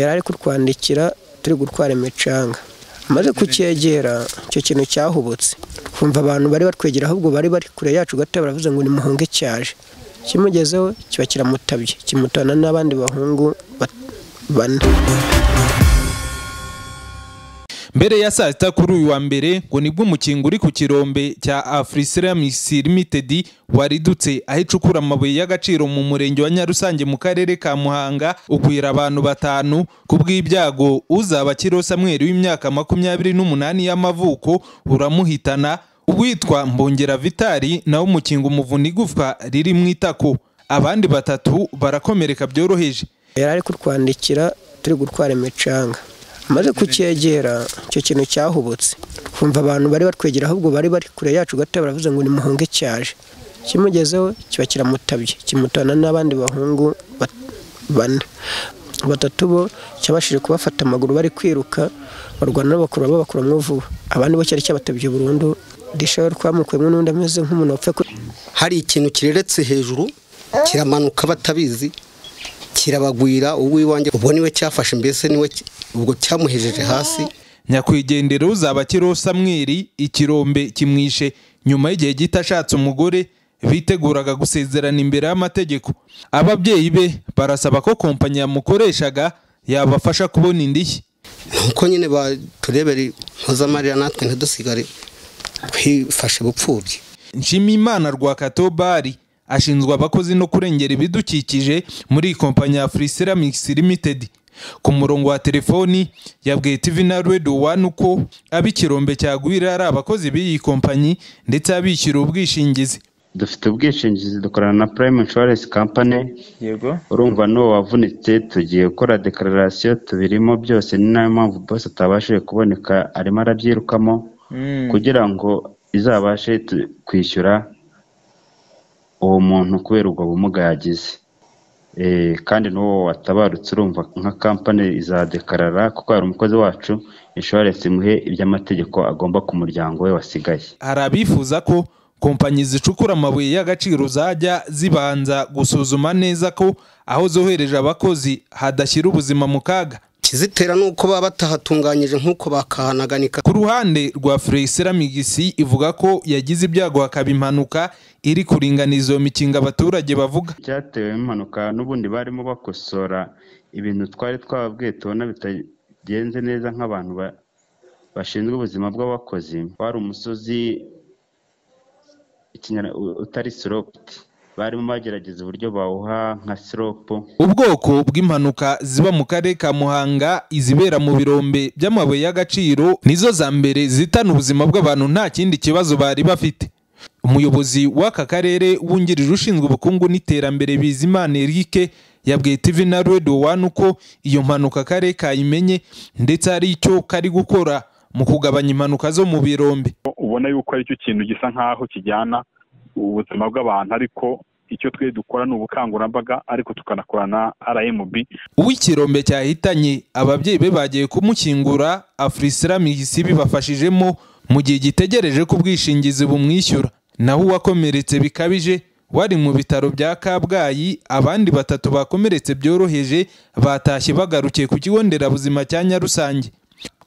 yari ari kutwandikira turi gutwara imicanga maze kucyegera icyo kintu cyahubutse kumva abantu bari batwegera ahubwo bari bari kure yacu gato baravuze ngo nimuhunge cyaje kimugezeho kiba kiramutabye kimutana n'abandi bahungu bane mbere ya saa sita kuri uyu wa mbere ngo nibwo umukingo uri ku kirombe cya afurisiramisi limitedi waridutse aho icukura amabuye y'agaciro mu murenge wa nyarusange mu karere ka muhanga ugwira abantu batanu ku bw'ibyago uzaba kiro samweri w'imyaka makumyabiri n'umunani y'amavuko uramuhitana uwitwa mbongera vitari nawe umukingo umuvuna igufwa riri mu itako abandi batatu barakomereka byoroheje yari ari kutwandikira turi gutwara imicanga maze kucyegera icyo kintu cyahubutse kumva abantu bari batwegera ahubwo bari bari kure yacu gato baravuze ngo nimuhunge cyaje kimugezeho kiba kiramutabye kimutana n'abandi bahungu bane batatu bo cyabashije kubafata amaguru bari kwiruka barwana n'abakuru babakuramo vuba abandi bo cyari cyabatabye burundu rishobora twamukuyemo n'undi ameze nk'umuntu wapfa hari ikintu kireretse hejuru kiramanuka batabizi kirabagwira uw'iwanjye ubwo niwe cyafashe mbese niwe ubwo cyamuhejeje hasi nyakwigendera uzaba kiro samweri ikirombe kimwishe nyuma y'igihe gito ashatse umugore biteguraga gusezerana imbere y'amategeko ababyeyi be barasaba ko kompanyi yamukoreshaga yabafasha kubona indishyi nuko nyine baturebere mpuzamarira natwe ntidusigare twifashe bupfubyi nshimiyimana rwakatobari ashinzwe abakozi no kurengera ibidukikije muri iyi kompanyi ya Afurisiramix Limited ku murongo wa telefoni yabwiye TV na Radio 1 uko ab'ikirombe cyagwira ari abakozi b'iyi kompanyi ndetse abishyura ubwishingizi dufite ubwishingizi dukorana na Prime Insurance Company yego urumva n'uwo wavunitse tugiye gukora declaration tubirimo byose ni nayo mpamvu boss atabashije kuboneka arimo arabyirukamo Mm. kugira ngo izabashe tu- kwishyura uwo muntu kubera ubwo bumuga yagize Eh, kandi n'uwo watabarutse urumva nka kampani izadekarara kuko hari umukozi wacu inshuwarensi imuhe iby'amategeko agomba ku muryango we wasigaye hari abifuza ko kompanyi zicukura amabuye y'agaciro zajya zibanza gusuzuma neza ko aho zohereje abakozi hadashyira ubuzima mu kaga ikizitera ni uko baba batahatunganyije nk'uko bakahanaganika ku ruhande rwa Fresiramigisi ivuga ko yagize ibyago hakaba impanuka iri kuringaniza iyo mikingo abaturage bavuga cyatewe n'impanuka n'ubundi barimo bakosora ibintu twari twababwiye tubona bitagenze neza nk'abantu ba- bashinzwe ubuzima bw'abakozi wari umusozi ikinyara- u- utari siropti barimo bagerageza uburyo bawuha nka siropu ubwoko bw'impanuka ziba mu karere ka muhanga izibera mu birombe by'amabuye y'agaciro nizo za mbere zitana ubuzima bw'abantu nta kindi kibazo bari bafite umuyobozi w'aka karere wungirije ushinzwe ubukungu n'iterambere bizimana eric yabwiye tv na radio one uko iyo mpanuka akarere kayimenye ndetse hari icyo kari gukora mu kugabanya impanuka zo mu birombe ubona yuko aricyo kintu gisa nk'aho kijyana ubuzima bw'abantu ariko icyo twe dukora ni ubukangurambaga ariko tukanakorana na rmb uw'ikirombe cyahitanye ababyeyi be bagiye kumukingura afurisiramihisi bibafashijemo mu gihe gitegereje ko ubwishingizi bumwishyura naho uwakomeretse bikabije wari mu bitaro bya kabgayi abandi batatu bakomeretse byoroheje batashye bagarukiye ku kigo nderabuzima cya nyarusange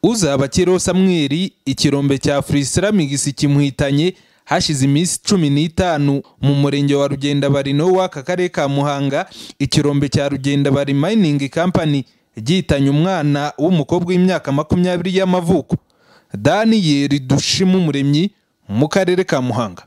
uzaba kiriho samweri ikirombe cya afurisiramihisi kimuhitanye hashize iminsi cumi n'itanu mu murenge wa rugendabarino w'aka karere ka muhanga ikirombe cya rugendabari mayiningi kampani gihitanye umwana w'umukobwa w'imyaka makumyabiri y'amavuko daniyeli dushima umuremyi mu karere ka muhanga